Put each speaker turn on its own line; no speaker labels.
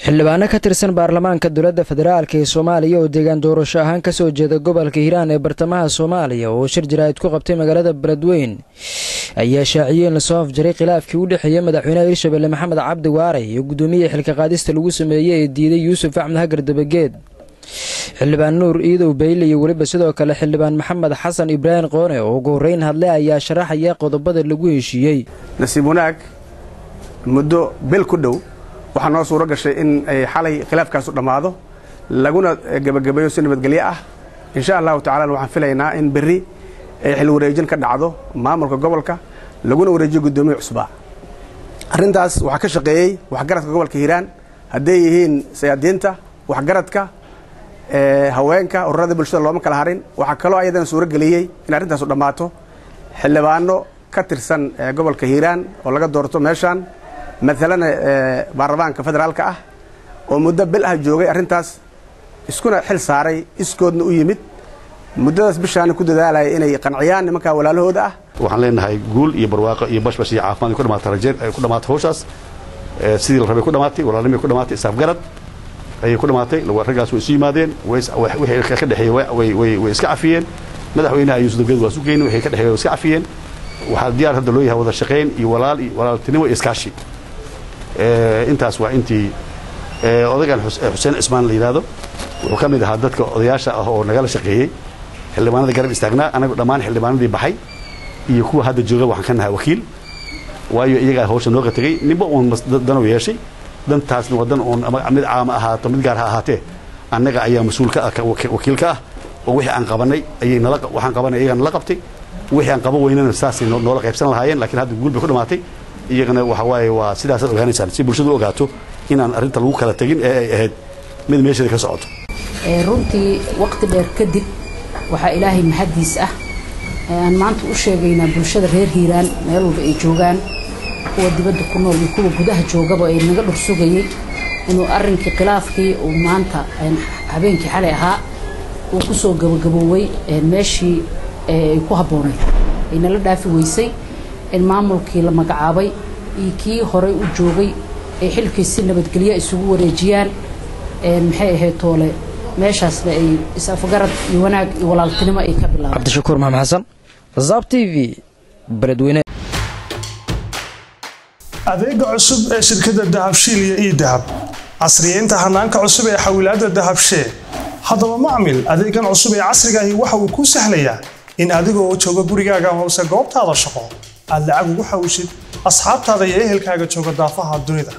xildhibaano ka tirsan baarlamaanka dowladda federaalk ee soomaaliya oo deegaan doorasho ahaan ka soo jeeda gobolka hiiraan ee bartamaha soomaaliya oo shir jaraa'id ku qabtay magaalada beledweyn ayaa shaaciyeen lasoo afjaray khilaafkii u dhexeeya madaxweynaha hirshabelle maxamed cabdi waare iyo guddoomiyaha xilka qaadista lagu sameeyey ee diiday yuusuf axmed hagar dabageed xildhibaan nuur iidow bayle iyo weliba sidoo kale xildhibaan maxamed xasan ibraahim qoone oo ugu horreyn hadlay ayaa sharaxaya qodobada lagu heshiiyey
nasiib wanaag muddo bil ku dhow waxaa noo suuro gashay in ay xalay khilaafkaasu dhammaado laguna gebagabeeyo si nabadgelyo ah insha allahu tacala waxaan filaynaa in berri ay xil wareejin ka dhacdo maamulka gobolka laguna wareejiyo guddoomiya cusbaa arrintaas waxaa ka shaqeeyey waxgaradka gobolka hiiraan hadday yihiin sayaadiinta waxgaradka haweenka ururada bulshada looma kala harin waxaa kaloo ayadana suuro geliyey in arrintaasu dhammaato xildhibaano ka tirsan gobolka hiiraan oo laga doorto meeshaan maalan baarlamaanka federaalka ah oo muddo bil ah joogay arrintaas iskuna xil saaray iskoodna u yimid muddadaas bishaana ku dadaalaya inay qanciyaan nimankaa walaalahooda ah
waxaan leenahay guul iyo barwaaqo iyo bashbash iyo caafimaad ku dhamaata rajeen ay ku dhamaatay hawshaas sidii la rabay ku dhamaatay walaalnimay ku dhamaatay isaafgarad ayay ku dhamaatay raggaas way isu yimaadeen wixii ka dhexeeyey way iska cafiyeen madaxweynaha yuusuf dageed waa sugeyni wixii ka dhexeeyey way iska cafiyeen waxaa diyaar hadda loo yahay wada shaqayn iyo walaal iyo walaaltinimo iyo iskaashi intaas waa intii odagan xuseen cismaan la yidhaahdo wuxuu ka mid ahaa dadka odayaasha ah oo nagala shaqeeyey xildhibaanada garab istaagnaa anagu dhammaan xildhibaanadii baxay iyo kuwa hadda jooga waxaan ka nahay wakiil waayo iyagaa hawsha nooga tegey ninba uun danow yeeshay dantaasna waa dan uun mid caama ahaato mid gaar ha ahaatee annaga ayaa mas-uulka ah wakiilka ah oo wixii aan qabanay ayay nala waxaan qabanay iyagaa nala qabtay wixii aan qaban weynana saasay noola qaybsan lahaayeen lakiin hadda guul bay ku dhamaatay iyagana waxa waaye waa sidaasaad ogaanaysaan si bulshadu ogaato inaan arrinta lagu kala tegin ee ay ahayd mid meesheeda ka socoto
runtii waqti dheer kadib waxaa ilaahay mahaddiis ah aan maanta u sheegaynaa bulshada reer hiiraan meel walba ay joogaan kuwa dibadda ku nool iyo kuwa gudaha joogaba ay naga dhur sugayey inuu arrinkii khilaafkii uu maanta habeenkii xalay ahaa uu ku soo gabagaboowey meeshii ay ku habboonayd ay nala dhaafi weysay in maamulkii la magacaabay iyo kii horey u joogay ay xilkii si nabadgelyo isugu wareejiyaan maxay ahayd toole meeshaasna ay is-afgarad iyo wanaag iyo walaaltinimo ay ka bilaabeen
cabdishakuur maxamed xasan zaab t v beledweyne
adeega cusub ee shirkadda dahabshiil iyo ii dahab casriyeynta hanaanka cusub ee xawilaadda dahabshee haddaba macmil adeegan cusub ee casrigaahi waxa uu kuu sahlayaa in adigoo jooga gurigaaga hoose goobtaada shaqo aad lacag ugu xawshid asxaabtaada iyo ehelkaaga jooga daafaha dunida